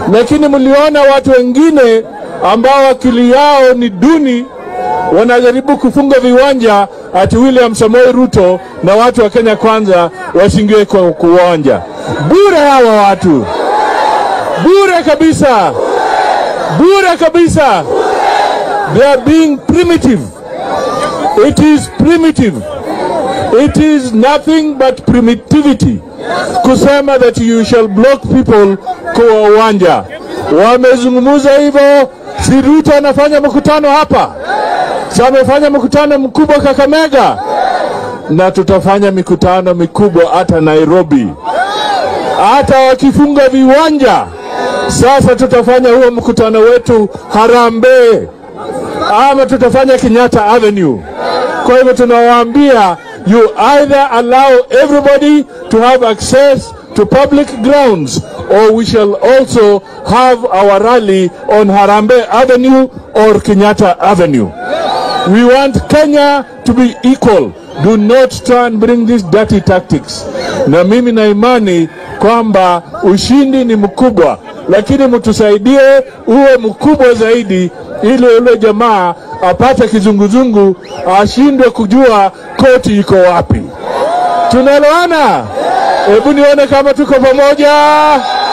lakini mliona watu wengine ambao akili yao ni duni wanajaribu kufunga viwanja ati William Samoei Ruto na watu wa Kenya Kwanza washingiwe kwa kuwanja bure. Hawa watu bure kabisa, bure kabisa. They are being primitive. It is primitive. It is nothing but primitivity kusema that you shall block people kwa uwanja. Wamezungumza hivyo, si Ruto anafanya mkutano hapa, si amefanya mkutano mkubwa Kakamega, na tutafanya mikutano mikubwa hata Nairobi, hata wakifunga viwanja. Sasa tutafanya huo mkutano wetu Harambee ama tutafanya Kenyatta Avenue. Kwa hivyo tunawaambia you either allow everybody to have access to public grounds or we shall also have our rally on Harambee Avenue or Kenyatta Avenue. We want Kenya to be equal. Do not try and bring these dirty tactics. Na mimi na imani kwamba ushindi ni mkubwa, lakini mtusaidie uwe mkubwa zaidi, ili yule jamaa apate kizunguzungu, ashindwe kujua koti iko wapi. Tunaelewana? Hebu nione kama tuko pamoja.